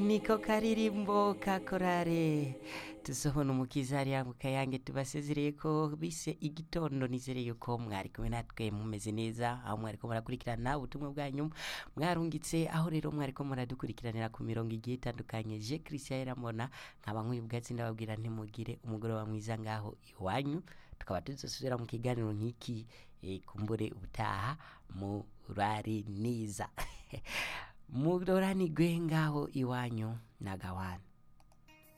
niko karirimbo ka korare tusohona umukiza hariya mu kayange tubasezereye ko bise igitondo nizereye ko mwari kumwe natwe mumeze neza aho mwariko murakurikirana ubutumwa bwanyu mwarungitse aho rero mwariko muradukurikiranira ku mirongo igiye itandukanye je christian yaramona nkaba nk'uyu bwatsi ndababwira ntimugire umugoroba mwiza ngaho iwanyu tukaba tuzosubira mu kiganiro nk'iki eh, kumbure ubutaha murari niza muroranigwe ngaho iwanyu nagawana